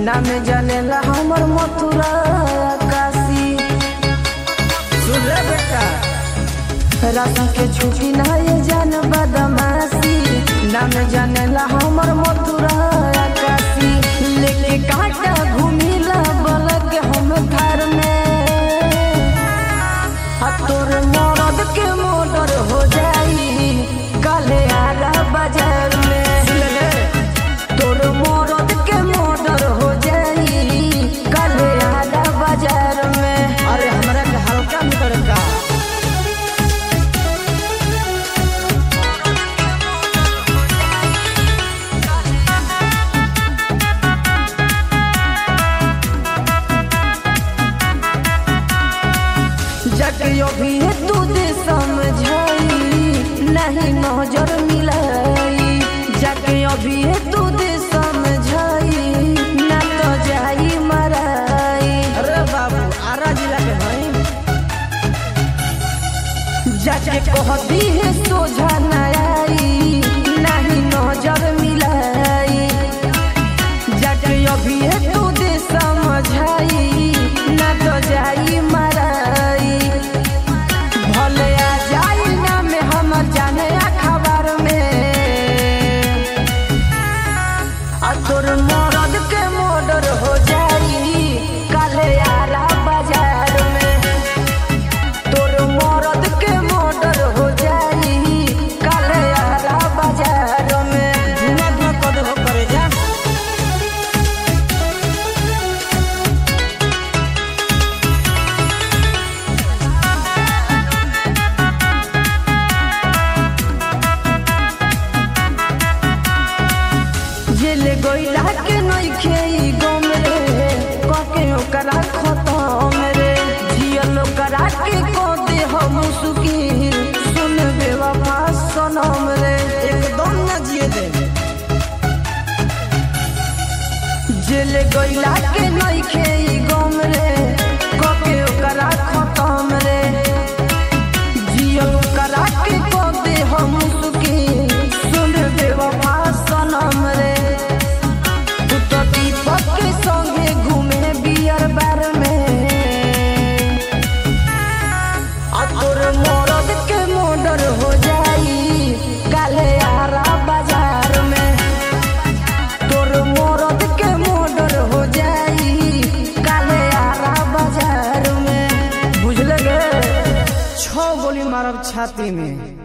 नाम जानेला हमर मथुरा काशी सुन ले बेटा राशि के छुट्टी ना ये जान बदमाशी नाम जानेला हमर मथुरा काशी लेके काटा घूमिला बलक हम घर में आ तोर मरद के मोटर हो जाई काले आरा बाजार में सुन ले तोर मरद के मोटर हो जाई काले आरा बाजार में अरे हमरा के हल्का में तड़का जग अभी तू दे समझाई नहीं नजर मिलाई जग अभी तू दे समझाई ना तो जाई मराई अरे बाबू आरा जिला के हई जाके कहती है सोझा न आई नहीं नजर मिलाई जाके अभी तू दे समझाई ना तो जाई मराई भले आ जाई ना में हमर जाने खबर में आ तोर मरद के मोडर हो जाई काले आरा बाजार में तोर मरद के मोटर हो जाई काले आरा बाजार में धुआं धुआं कर हो करे जा जेल गोइला के नइखे ई गम रे कके ओकरा खतम रे जियल ओकरा के को दे हम सुकी सुन बेवफा सनम रे एकदम ना जिए दे जेल गोइला के नइखे ई गम रे कके ओकरा खतम रे जियल ओकरा के को दे हम सुकी सुन बेवफा सनम रे तू तो दीपक के संगे घूमे बियर बार में आ तोर मरद के मोडर हो जाई काले आरा बाजार में तोर मरद के मोडर हो जाई काले आरा बाजार में बुझल गे छह गोली मारब छाती में